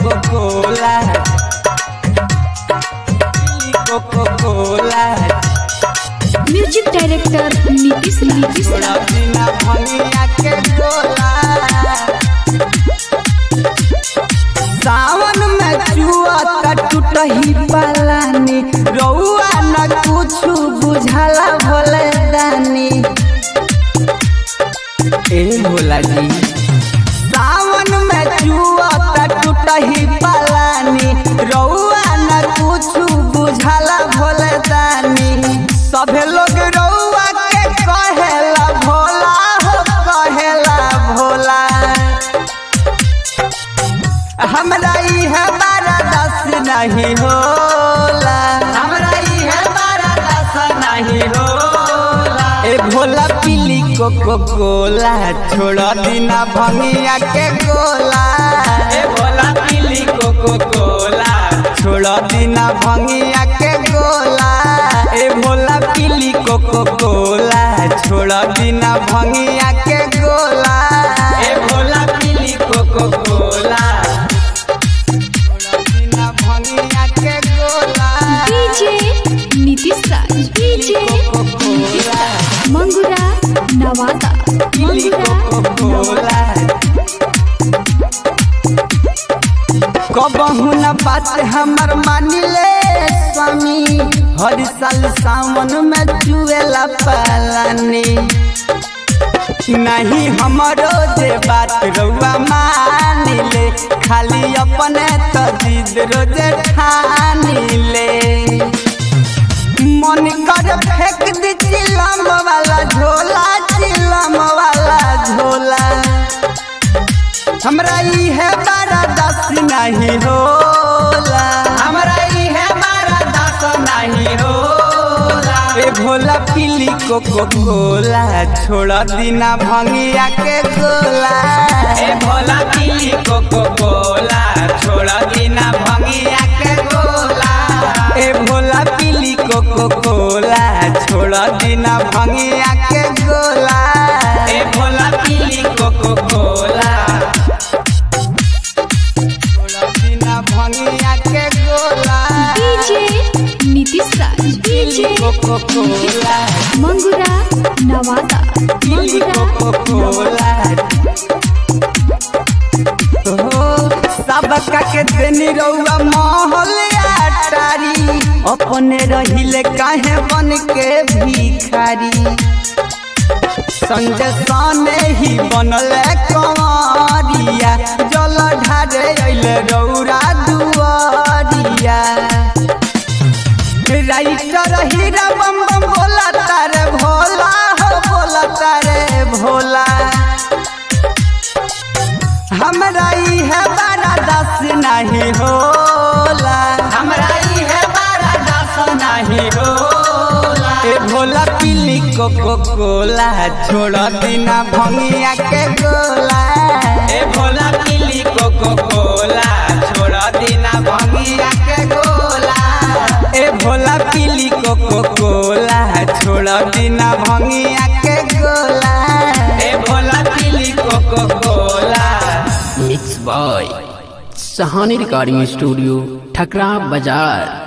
cocoa Cola पीली Coca Cola music director Nitish Nitish छोड़ा बिना भंगिया के गोला सावन में चुआ टूटही पालानी रउआ न कुछ बुझाला भोले दानी ए भोला जी सावन में चुआ टूटही पालानी रउआ न कुछ बुझाला भोले दानी सभे लोग रउआ के कहेला भोला हो कहेला भोला हमरा इहे बारा दस नहीं होला हमरा इहे बारा दस नहीं होला ए भोला पीली कोको कोला छोड़ दिना भंगिया के गोला ए भोला पीली कोको कोला छोड़ दिना भंगिया के गोला ए भोला पीली कोको कोला छोड़ दिना भंगिया के गोला ए भोला पीली कोको कोला बिना भंगिया के गोला डीजे नीतीश राज डीजे नीतीश राज मंगुरा नवादा पीली मंगुरा कोको कोला कबहू न बात हमर मानिले स्वामी हर साल सावन में जुएला पालानी नहीं हमरो जे बात रउआ मानिले खाली अपने तो जिद रोजे ठानिले मन कर फेंक दी चिलम वाला झोला चिलम वाला झोला हमरा इहे बारा दस नहीं होला हमरा इहे बारा दस नहीं होला ए भोला पीली कोको कोला छोड़ दिना भंगिया के गोला ए भोला पीली कोको कोला छोड़ दिना भंगिया के गोला ए भोला पीली कोको कोला छोड़ दिना भंगिया के गोला ए भोला पीली कोको कोला छोड़ दिना भंगिया के गोला डीजे नीतीश राज पीली DJ Coca Cola Mangura Nawada पीली कोको मंगुरा कोला हो सबका के देनी रउआ महल अटारी अपने रहिले काहे बन के भिखारी संजय साने ही बनल कंवरिया जल ढारे अइले रौरा दुआरिया राइटर हीरा बम बम बोला तारे भोला हो बोला तारे भोला हमरा इहे बारा दस नहीं होला हमरा इहे बारा दस नहीं होला ए भोला पीली कोको कोला छोड़ दिना भंगिया के गोला ए भोला पीली कोको कोला छोड़ दिना भंगिया के गोला ए भोला पीली कोको कोला छोड़ दिना भंगिया के गोला ए भोला पीली Coca Cola mix by Sahani recording studio Thakra बाजार